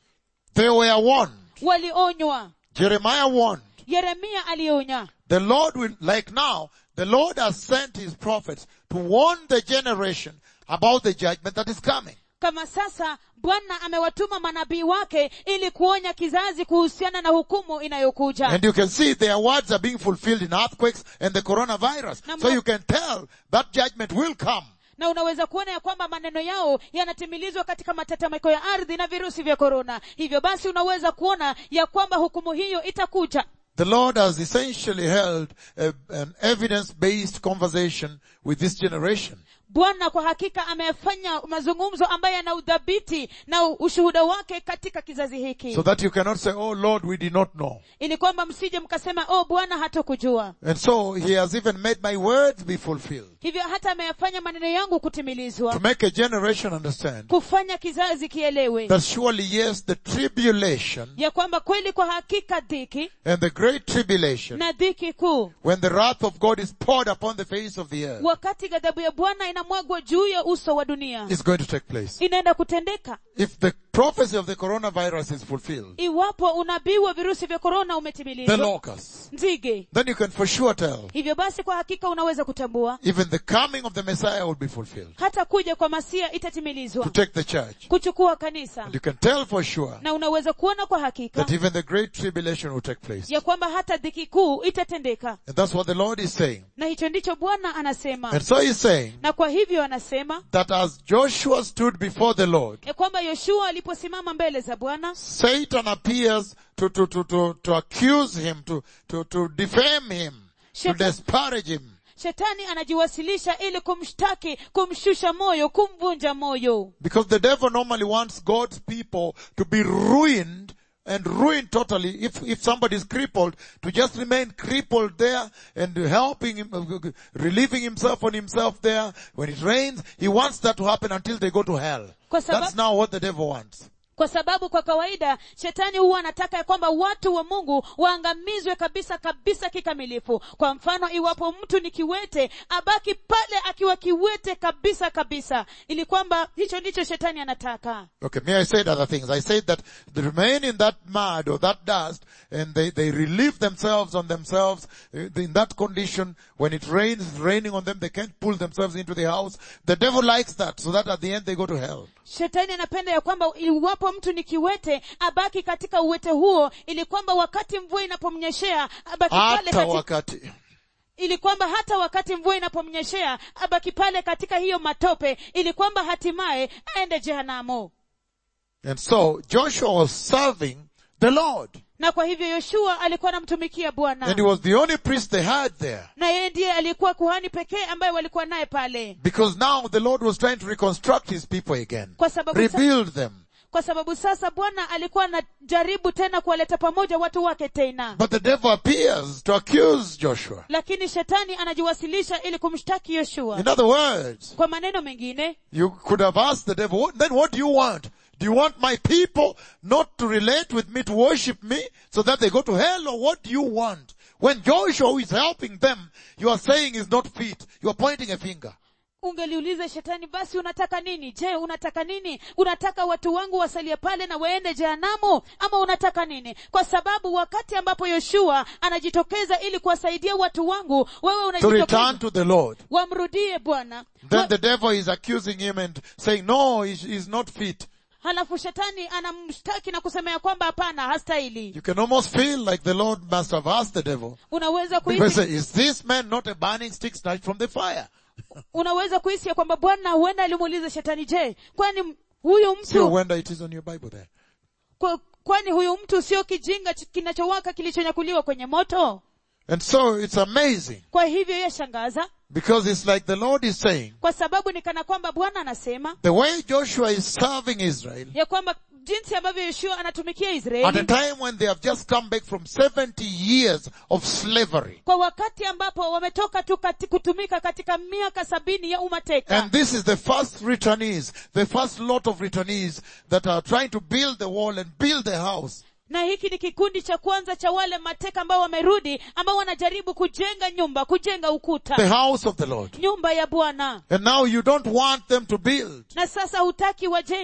They were warned. walionywa Jeremiah warned. yeremia alionya The Lord will, like now, the Lord has sent his prophets to warn the generation about the judgment that is coming. kama sasa bwana amewatuma manabii wake ili kuonya kizazi kuhusiana na hukumu inayokuja And you can see their words are being fulfilled in earthquakes and the coronavirus. Number- So you can tell that judgment will come. na unaweza kuona ya kwamba maneno yao yanatimilizwa katika matetemeko ya ardhi na virusi vya korona hivyo basi unaweza kuona ya kwamba hukumu hiyo itakuja The Lord has essentially held a, an evidence-based conversation with this generation. bwana kwa hakika amefanya mazungumzo ambayo yana udhabiti na ushuhuda wake katika kizazi hiki So that you cannot say, oh Lord, we did not know. ili kwamba msije mkasema oh bwana hatukujua And so he has even made my words be fulfilled. hivyo hata ameyafanya maneno yangu To kutimilizwa make a generation understand kufanya kizazi kielewe that surely yes, the tribulation ya kwamba kweli kwa hakika dhiki and the great tribulation, na dhiki kuu when the wrath of God is poured upon the face of the earth, wakati ghadhabu ya bwana inamwagwa juu ya uso wa dunia is going to take place. inaenda kutendeka If the prophecy of the coronavirus is fulfilled, iwapo unabii wa virusi vya korona the umetimilizwa locusts, nzige then you can for sure tell hivyo basi kwa hakika unaweza kutambua even the coming of the Messiah will be fulfilled hata kuja kwa masia to itatimilizwa take the church. kuchukua kanisa And you can tell for sure na unaweza kuona kwa hakika that even the great tribulation will take place. ya kwamba hata dhiki kuu itatendeka And that's what the Lord is saying. na hicho ndicho bwana anasema And so he's saying na kwa hivyo anasema that as Joshua stood before the Lord, ya kwamba yoshua aliposimama mbele za bwana Satan appears to, to, to, to, to accuse him, to, to, to defame him, to Shaitan- disparage him. shetani anajiwasilisha ili kumshtaki kumshusha moyo kumvunja moyo Because the devil normally wants God's people to be ruined and ruined totally if, if somebody is crippled to just remain crippled there and helping him, uh, relieving himself on himself there. When it rains, he wants that to happen until they go to hell. Kwa sababu- That's now what the devil wants. kwa sababu kwa kawaida shetani huwa anataka ya kwamba watu wa mungu waangamizwe kabisa kabisa kikamilifu kwa mfano iwapo mtu ni kiwete abaki pale akiwa kiwete kabisa kabisa ili kwamba hicho ndicho shetani anataka Okay, may I say other things? I said that they remain in that mud or that dust and they, they relieve themselves on themselves uh, in that condition. When it rains, it's raining on them, they can't pull themselves into the house. The devil likes that so that at the end they go to hell. shetani anapenda ya kwamba iwapo mtu ni kiwete abaki katika uwete huo ili kwamba wakati mvua inapomnyeshea abaki pale Hata katika, wakati. ili kwamba hata wakati mvua inapomnyeshea abaki pale katika hiyo matope ili kwamba hatimaye aende jehanamu And so Joshua was serving the Lord. na kwa hivyo yoshua alikuwa anamtumikia And bwana he was the only priest they had there. na yeye ndiye alikuwa kuhani pekee ambaye walikuwa naye pale Because now the Lord was trying to reconstruct his people again. kwa sababu sa- Rebuild them. kwa sababu sasa bwana alikuwa anajaribu tena kuwaleta pamoja watu wake tena But the devil appears to accuse Joshua. lakini shetani anajiwasilisha ili kumshtaki yoshua In other words, kwa maneno mengine You could have asked the devil, "What- then what do you want? Do you want my people not to relate with me, to worship me, so that they go to hell, or what do you want? When Joshua who is helping them, you are saying is not fit. You are pointing a finger. ungeliuliza shetani basi unataka nini je unataka nini unataka watu wangu wasalie pale na waende jehanamu ama unataka nini kwa sababu wakati ambapo yoshua anajitokeza ili kuwasaidia watu wangu wewe To return unajitokeza to the Lord. wamrudie bwana Then Wa- the devil is accusing him and saying, no, he's, he's not fit. halafu shetani anamshtaki na kusema ya kwamba hapana hastahili You can almost feel like the Lord must have asked the devil, unaweza because kuhisi is this man not a burning stick snatched from the fire? unaweza kuhisi ya kwamba bwana huenda alimuuliza shetani je kwani m- huyu See no mtu wonder it is on your Bible there. kwa, kwani huyu mtu sio kijinga ch- kinachowaka kilichonyakuliwa kwenye moto And so it's amazing, kwa hivyo yashangaza because it's like the Lord is saying, kwa sababu ni kana kwamba bwana anasema the way Joshua is serving Israel, ya kwamba jinsi ambavyo yoshua anatumikia At a israeli time when they have just come back from 70 years of slavery. kwa wakati ambapo wametoka tu kati, kutumika katika miaka sabini ya umateka And this is the first returnees, the first lot of returnees that are trying to build the wall and build the house. na hiki ni kikundi cha kwanza cha wale mateka ambao wamerudi ambao wanajaribu kujenga nyumba kujenga ukuta The house of the Lord. nyumba ya bwana And now you don't want them to build. na sasa hutaki wajenge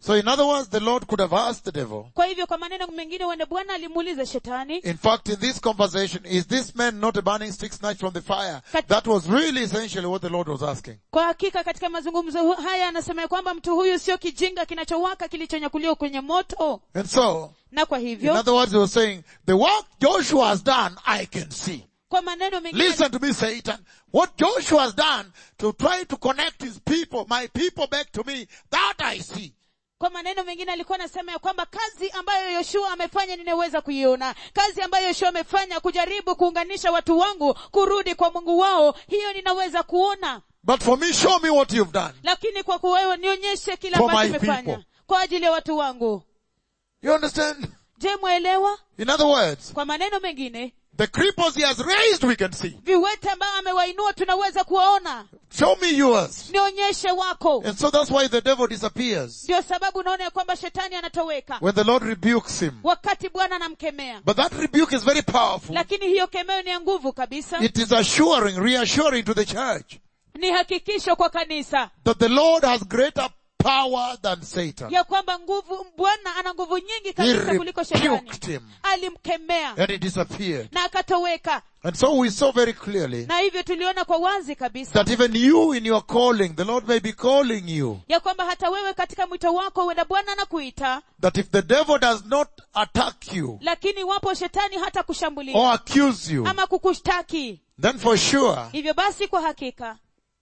So in other words, the Lord could have asked the devil, kwa hivyo kwa maneno mengine wende bwana alimuuliza shetani in fact, in this conversation, is this man not a burning stick snatched from the fire? Kat- That was really essentially what the Lord was asking. kwa hakika katika mazungumzo hu- haya anasema ya kwamba mtu huyu sio kijinga kinachowaka kilichonyakuliwa kwenye moto And so, na kwa in hivyo other words, he was saying, the work Joshua has done, I can see. kwa maneno mengine Listen to me, Satan. What Joshua has done to try to connect his people, my people back to me, that I see. kwa maneno mengine alikuwa anasema ya kwamba kazi ambayo yoshua amefanya ninaweza kuiona kazi ambayo yoshua amefanya kujaribu kuunganisha watu wangu kurudi kwa mungu wao hiyo ninaweza kuona But for me, show me what you've done. lakini kwa kuwewe nionyeshe kile For ambacho my umefanya people. kwa ajili ya watu wangu You understand? je mwelewa In other words, kwa maneno mengine the cripples he has raised, we can see. viwete ambao amewainua tunaweza kuwaona Show me yours. nionyeshe wako And so that's why the devil disappears. ndio sababu unaona ya kwamba shetani anatoweka When the Lord rebukes him. wakati bwana anamkemea But that rebuke is very powerful. lakini hiyo kemeo ni ya nguvu kabisa It is assuring, reassuring to the church ni hakikisho kwa kanisa that the Lord has greater power than Satan. ya kwamba nguvu bwana ana nguvu nyingi He kabisa kuliko shetani rebuked him alimkemea and he disappeared. na akatoweka And so we saw very clearly na hivyo tuliona kwa wazi kabisa that even you in your calling, the Lord may be calling you, ya kwamba hata wewe katika mwito wako huenda bwana anakuita that if the devil does not attack you lakini iwapo shetani hata kushambulia or accuse you, ama kukushtaki then for sure hivyo basi kwa hakika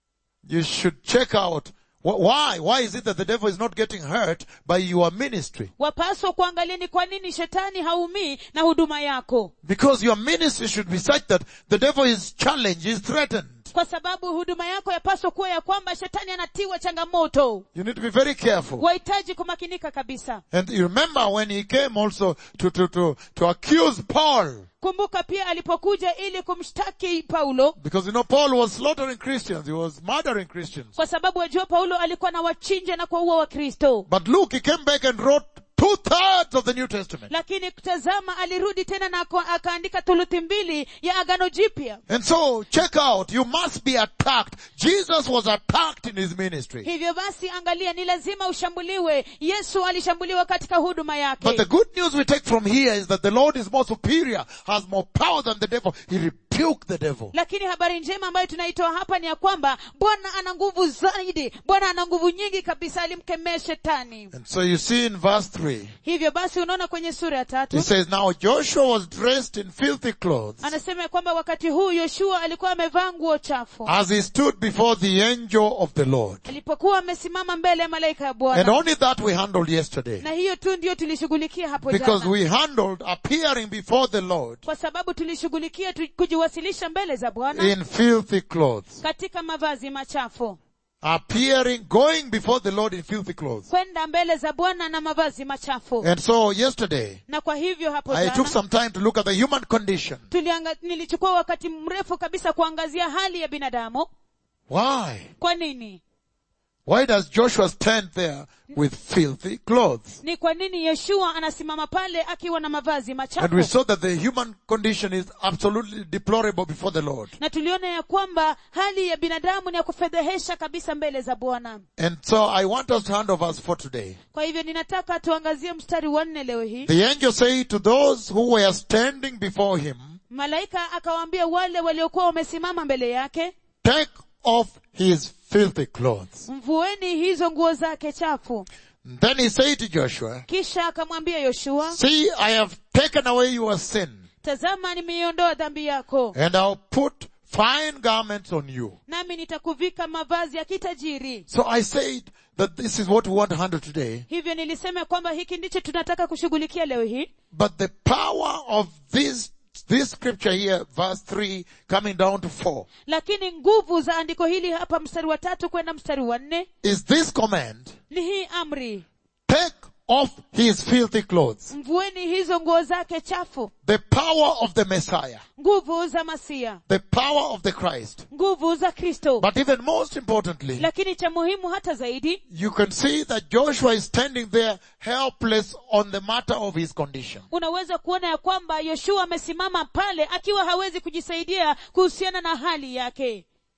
you should check out wh- why, why is it that the devil is not getting hurt by your ministry? wapaswa kuangalia ni kwa nini shetani haumii na huduma yako Because your ministry should be such that the devil is challenged, is threatened. kwa sababu huduma yako yapaswa kuwa ya kwamba shetani anatiwa changamoto You need to be very careful. wahitaji kumakinika kabisa And you remember when he came also to, to, to, to accuse Paul, kumbuka pia alipokuja ili kumshtaki paulo because you know Paul was slaughtering Christians, he was murdering Christians. kwa sababu wajua paulo alikuwa na wachinja na kuwaua wakristo But look, he came back and wrote two thirds of the New Testament. lakini tazama alirudi tena na ako- akaandika thuluthi mbili ya agano jipya And so, check out, you must be attacked. Jesus was attacked in his ministry. hivyo basi angalia ni lazima ushambuliwe yesu alishambuliwa katika huduma But the yake good news we take from here is that the Lord is more superior, has more power than the devil. He rebuked the devil. lakini habari njema ambayo tunaitoa hapa ni ya kwamba bwana ana nguvu zaidi bwana ana nguvu nyingi kabisa alimkemea shetani And so you see in verse 3, hivyo basi unaona kwenye sura ya he tatu says, Now Joshua was dressed in filthy clothes anasema ya kwamba wakati huu yoshua alikuwa amevaa nguo chafu as he stood before the angel of the Lord. alipokuwa amesimama mbele ya malaika ya And bwana only that we handled yesterday. na hiyo tu ndiyo tulishughulikia hapo Because jana we handled appearing before the Lord kwa sababu tulishughulikia tu, kujiwasilisha mbele za bwana in filthy clothes. katika mavazi machafu Appearing, going before the Lord in filthy clothes. kwenda mbele za bwana na mavazi machafu And so yesterday, na kwa hivyo hapo I took jana some time to look at the human condition. tulianga, nilichukua wakati mrefu kabisa kuangazia hali ya binadamu Why? kwa nini Why does Joshua stand there with filthy clothes? ni kwa nini yeshua anasimama pale akiwa na mavazi And we machafu saw that the human condition is absolutely deplorable before the Lord. na tuliona ya kwamba hali ya binadamu ni ya kufedhehesha kabisa mbele za bwana And so I want us to hand over us for today. kwa hivyo ninataka tuangazie mstari wa nne leo hii The angel said to those who were standing before him, malaika akawaambia wale waliokuwa wamesimama mbele yake take off his filthy clothes. mvueni hizo nguo zake chafu Then he said to Joshua, kisha akamwambia yoshua see, I have taken away your sin tazama nimeiondoa dhambi yako and I'll put fine garments on you. nami nitakuvika mavazi ya kitajiri So I said that this is what we want to handle today. hivyo nilisema kwamba hiki ndicho tunataka kushughulikia leo hii But the power of this, this scripture here, verse 3, coming down to 4, lakini nguvu za andiko hili hapa mstari wa tatu kwenda mstari wa nne is this command, ni hii amri take off his filthy clothes. mvueni hizo nguo zake chafu The power of the Messiah, nguvu za masia the power of the Christ. nguvu za kristo But even most importantly, lakini cha muhimu hata zaidi you can see that Joshua is standing there helpless on the matter of his condition. unaweza kuona ya kwamba yoshua amesimama pale akiwa hawezi kujisaidia kuhusiana na hali yake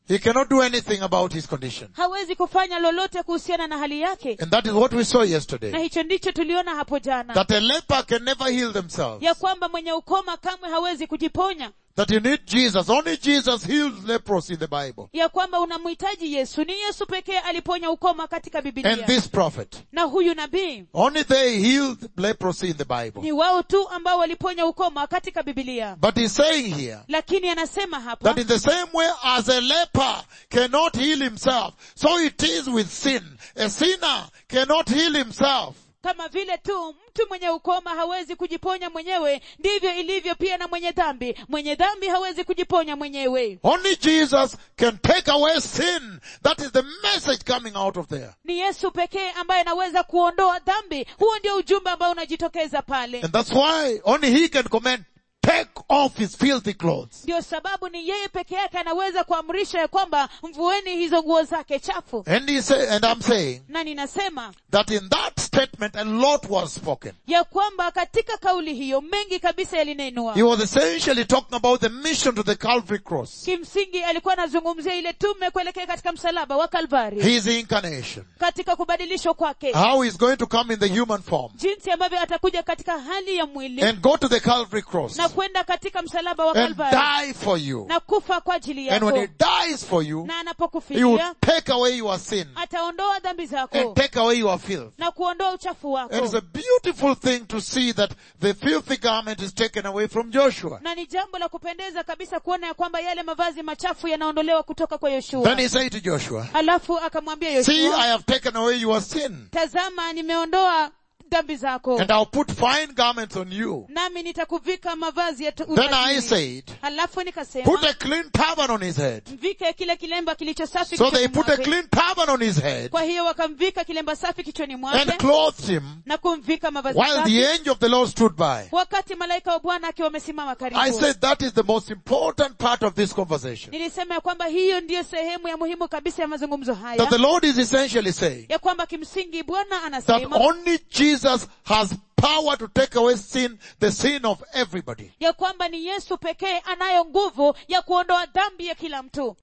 He cannot do anything about his condition. hawezi kufanya lolote kuhusiana na hali yake And that is what we saw na yesterday. hicho ndicho tuliona hapo jana That a leper can never heal themselves. ya kwamba mwenye ukoma kamwe hawezi kujiponya That you need Jesus. Only Jesus heals leprosy in the Bible. ya kwamba unamhitaji yesu ni yesu pekee aliponya ukoma katika And bibilia this prophet. na huyu nabii Only they healed leprosy in the Bible. ni wao tu ambao waliponya ukoma katika bibilia But he's saying here lakini anasema hapa that in the same way as a leper cannot heal himself, so it is with sin. A sinner cannot heal himself. kama vile tu mtu mwenye ukoma hawezi kujiponya mwenyewe ndivyo ilivyo pia na mwenye dhambi mwenye dhambi hawezi kujiponya mwenyewe Only Jesus can take away sin. That is the message coming out of there. ni yesu pekee ambaye anaweza kuondoa dhambi huo ndio ujumbe ambao unajitokeza pale And that's why only he can command, take off his filthy clothes. ndio sababu ni yeye peke yake anaweza kuamrisha ya kwamba mvueni hizo nguo zake chafu And he say, and I'm saying na ninasema that in that statement a lot was spoken. ya kwamba katika kauli hiyo mengi kabisa yalinenwa He was essentially talking about the mission to the Calvary cross. kimsingi alikuwa anazungumzia ile tume kuelekea katika msalaba wa kalvari His incarnation. katika kubadilishwa kwake How he's going to come in the human form jinsi ambavyo atakuja katika hali ya mwili and go to the Calvary cross na kwenda katika msalaba wa and kalvari die for you. na kufa kwa ajili And when he yako dies for you, na he will anapokufilia take away your sin ataondoa dhambi zako and take away your filth. na kuondoa uchafu And it's wako a beautiful thing to see that the filthy garment is taken away from Joshua. na ni jambo la kupendeza kabisa kuona ya kwamba yale mavazi machafu yanaondolewa kutoka kwa Then yoshua he said to Joshua, alafu akamwambia see, I yoshua have taken away your sin tazama nimeondoa dhambi zako and I'll put fine garments on you. nami nitakuvika mavazi ya tu- Then I utajiri." said, halafu put nikasema a clean turban on his head. mvike kile kilemba kilicho safi So they kichwani put a mwake. clean turban on his head kwa hiyo wakamvika kilemba safi kichwani and mwake clothed him na kumvika mavazi while safi the angel of the Lord stood by. wakati malaika wa bwana akiwa amesimama I karibu said that is the most important part of this conversation. nilisema ya kwamba hiyo ndiyo sehemu ya muhimu kabisa ya mazungumzo haya That the Lord is essentially saying ya kwamba kimsingi bwana that anasema only Jesus has power to take away sin, the sin of everybody. ya kwamba ni yesu pekee anayo nguvu ya kuondoa dhambi ya kila mtu